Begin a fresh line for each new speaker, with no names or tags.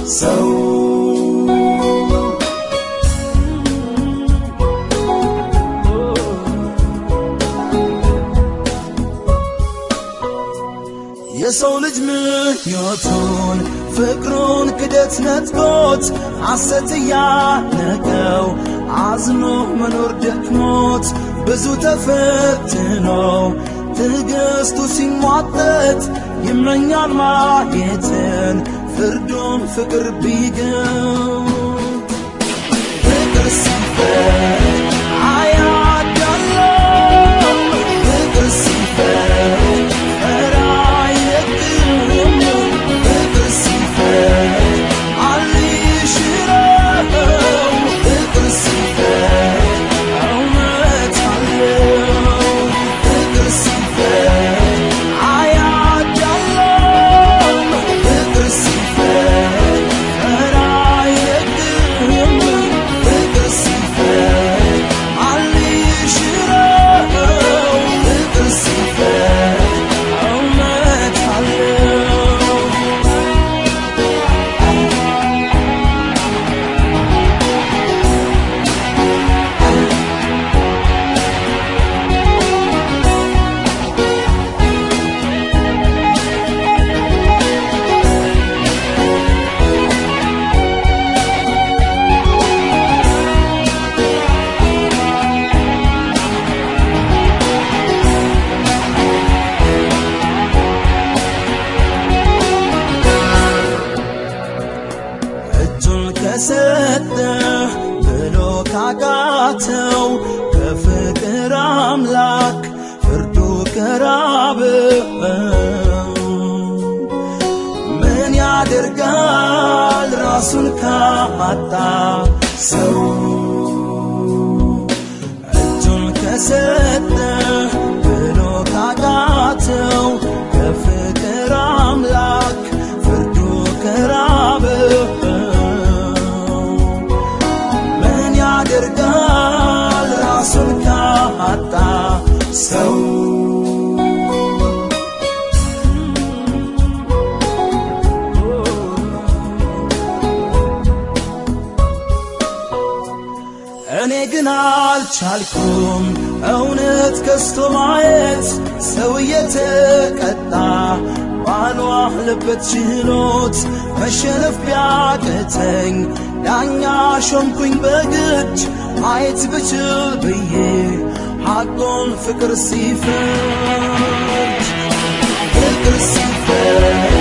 ሰው የሰው ልጅ ምኞቱን ፍቅሩን ክደት ነጥቆት ሐሰት እያነቀው አዝኖ መኖር ደክሞት ብዙ ተፈትኖ ትዕግስቱ ሲሟጠት ይመኛል ማየትን ፍርዱን ፍቅር ቢግም ፍቅር ሲፈርድ አያዳለም ፍቅር ሲፈርድ ኧረ አይለቅም ፍቅር ሲፈርድ አልሽረው ፍቅር ሲፈርድ እውነት አለው ፍቅር ሲፈርድ አያዳለም ፍቅር ሲፈርድ ኧረ አይለቅም ፍቅር ሲፈርድ አልሽረው ፍቅር ሲፈርድ እውነት አለው እጁን ከሰጠ ብሎ ካቃተው ከፍቅር አምላክ ፍርዱ ቀራብው ምን ያደርጋል ራሱን ካጣ ሰው እጁን ከሰጠ ብሎ ካቃተው ከፍቅር አምላክ ፍርዱ ከራበው ምን ያደርጋል ራሱን ካጣ ሰው እኔ ግን አልቻልኩም እውነት ከስቶ ማየት ሰው እየተቀጣ ባልዋለበት ችሎት መሸነፍ ቢያቅተኝ ዳኛ ሾምኩኝ በግድ ማየት ብችል ብዬ ሐቁን ፍቅር ሲፈርድ ፍቅር ሲፈርድ